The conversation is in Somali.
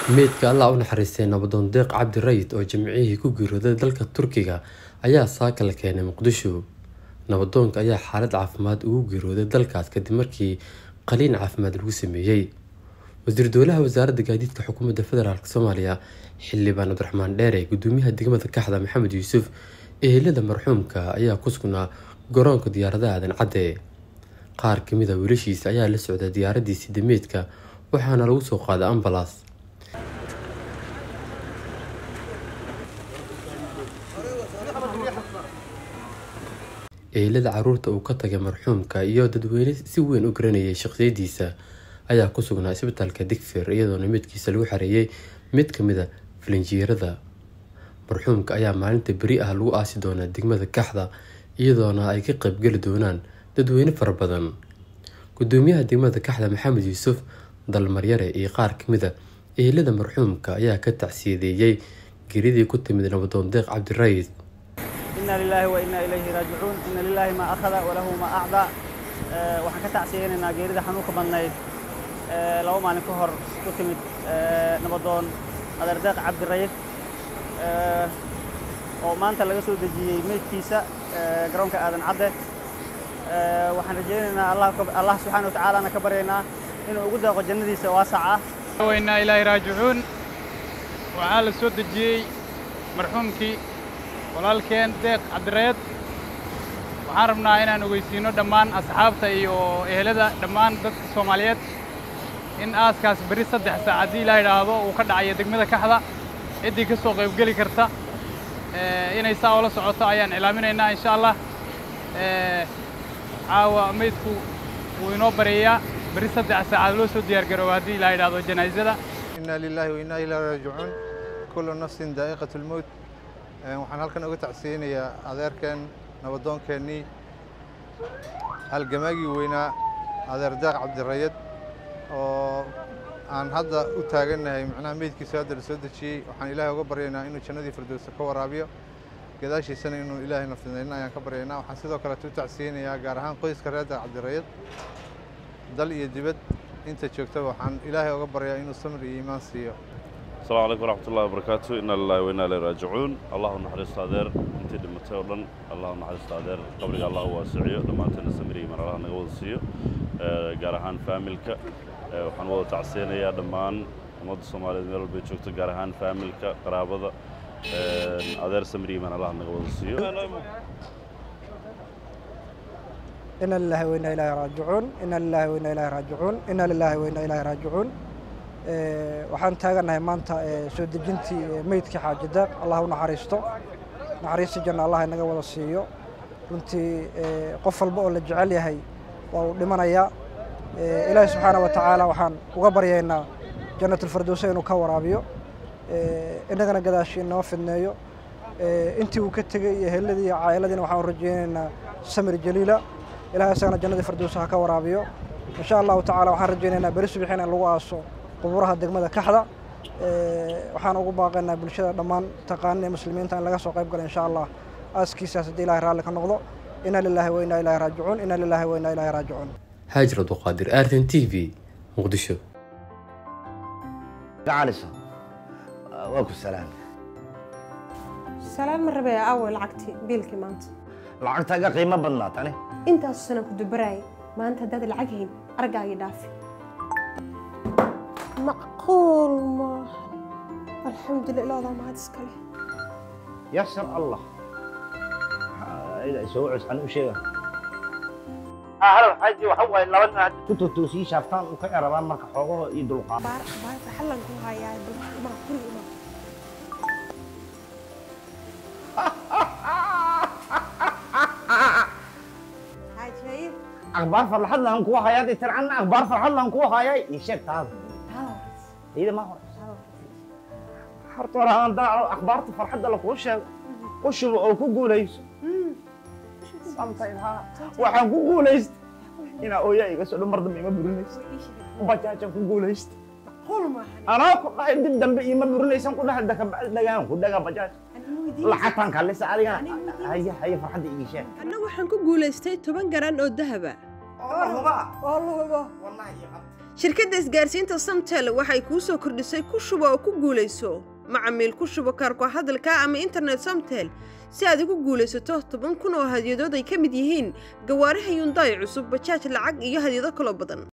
meydka allah u naxariistay nabadoon deeq cabdi rayid oo jimcihii ku geeriyooday dalka turkiga ayaa saaka la keenay muqdisho nabadoonka ayaa xaalad caafimaad ugu geeriyooday dalkaas kadib markii qaliin caafimaad lagu sameeyey wasiir dowlaha wasaaradda gaadiidka xukuumadda federaalk soomaaliya xildhibaan cabdiraxmaan dheere gudoomiyaha degmada kaxda maxamed yuusuf ehelada marxuumka ayaa ku sugnaa garoonka diyaaradaha aadan cadde qaar kamid a wiilashiisa ayaa la socda diyaaradiisii dameedka waxaana lagu soo qaaday ambalas ehelada caruurta uu ka tagay marxuumka iyo dadweyne si weyn u garanayay shaqsiyadiisa ayaa ku sugnaa isbitaalka digfir iyadoona midkiisa lagu xareeyay mid kamid a filinjiirada marxuumka ayaa maalinta beri ah lagu aasi doonaa degmada kaxda iyadoona ay ka qaybgeli doonaan dadweyne fara badan gudoomiyaha degmada kaxda maxamed yuusuf dalmaryare iyo qaar kamid a ehelada marxuumka ayaa ka tacsiyadeeyey geridii ku timid nabadoon deeq cabdirayid ina lilaahi wa inaa ilayhi raajicuun ina lilaahi maa akhada walahu maa acdaa waxaan ka tacsiyeynaynaa geerida xanuunka badnayd laba maalin ka hor ku timid nabadoon adeerdeeq cabdirayid oo maanta laga soo dejiyey meydkiisa garoonka aadan cadde waxaan rajaynaynaa allah subxaana wa tacaalana ka baryaynaa inuu ugu daaqo jannadiisa waasac ah wainaa ilaahi raajicuun waxaa la soo dejiyey marxuumkii walaalkeen deeq cabdireed waxaan rabnaa inaan ogeysiino dhammaan asxaabta iyo ehelada dhammaan dadka soomaaliyeed in aaskaas berri saddex saac haddii ilaa idhaahdo uu ka dhacayo degmada kaxda ciddii ka soo qaybgeli karta inay saa oola socoto ayaan cilaaminaynaa insha allah caawa meydku wuu inoo bareeyaa berri saddex saacaad loo soo diyaar garooba haddii ilaa idhaahdo janaasada inaa lilaahi wa inaa ilaahi raajicuun kullu nafsin daa'iqatu lmowt waxaan halkan uga tacsiyeynayaa adeerkeen nabadoonkeenii halgamaagii weynaa adeer deeq cabdirayad oo aan hadda u taagannahay macnaha meydkiisa hadda la soo dejiyey waxaan ilaahay uga baryaynaa inuu jannadii firdowsa ka waraabiyo gadaashiisana inuu ilaahay naftinayna ayaan ka baryaynaa waxaan sidoo kaleeto u tacsiyeynayaa gaar ahaan qoyska reer deeq cabdirayad dal iyo dibad inta joogtaba waxaan ilaahay uga baryaa inuu samir iyo iimaan siiyo السلام عليكم ورحمة الله وبركاته إن الله وإنا إليه راجعون الله نحرس تادر أنت دمتي ودن الله نحرس تادر قبرك الله واسعيه لما أنت نسمري من الله نقول سيو جارهان فاميلك وحن وضع تعسينا يا دمان مد الصومالي ميل بيشوكت جارهان فاميلك قرابة أدر سمري من الله نقول سيو إنا لله وإنا إليه راجعون إنا لله وإنا إليه راجعون إنا لله وإنا إليه راجعون waxaan taagannahay maanta soo dejintii meydkii xaaji deeq allah u naxariisto naxariista janna allah inaga wada siiyo runtii qof walba oo la jecel yahay waa uu dhimanayaa ilaahi subxaana wa tacaala waxaan uga baryaynaa jannatulfirdowsa inuu ka waraabiyo innagana gadaashii inoo fidneeyo intii uu ka tegey iyo heladii iyo caa'iladiina waxaan u rajaynaynaa samir jaliila ilahay isagana jannadii firdowsa ha ka waraabiyo insha allahu tacaala waxaan rajaynaynaa beri subaxiin in lagu aaso quburaha degmada kaxda waxaan ugu baaqaynaa bulshada dhammaan taqaanina muslimiinta in laga soo qayb galo insha allah aaskiisaas haddii ilahay raalli ka noqdo ina lillahi wa inaa ilahi raajicuun ina lillahi wa inaa ilahi raajicuun haajir abduqaadir artin t v muqdisho gacalisa waa ku salaam salaam ma rabee aaway lacagtii biilkii maanta lacagtaaga qiimo badnaa tani intaasu sanaan ku dubaraayay maanta haddaad lacag hayn argaagii dhaafi macquul maaha alxamdulillah ilaadaa mahad iskale yasar allah soo cus an u sheega halal xaaji waxa waaye laba nin hadda ku totoosii shaaftaan u ka erabaan marka xoogaho iyo dulqaad baar baarta xallan ku hayaa balmaa guriga imaa xaajaayid akhbaar farxad lahan kuwa hayaa dee tircanna akhbaar farxad lahan kuwa hayaa ii sheeg taada iyada ma hor horta hore aan daaco akhbaarta farxadda lakuu sheego u shubo oo ku guulayso waxaan ku guulaysta inaa ooyaa iga soo dhan mar dambe ima burinaysa bajaajaan ku guulaysta anaa ku dhahay dib dambe ima burinaysan ku dhahay dakabacdi dhagaan ku dhagaa bajaaj lacagtaan kaalisa adigana haya haya farxadda ii sheeg anna waxaan ku guulaystay toban garan oo dahaba oo luhubo shirkadda isgaarsiinta samtel waxay kuu soo kordhisay ku shubo oo ku guulayso macamiil ku shubo kaarko hadalka ama internet samtel si aad ugu guulaysato toban kun oo hadyadood ay ka mid yihiin gawaaraha yundaay cusub bajaaj lacag iyo hadyado kaloo badan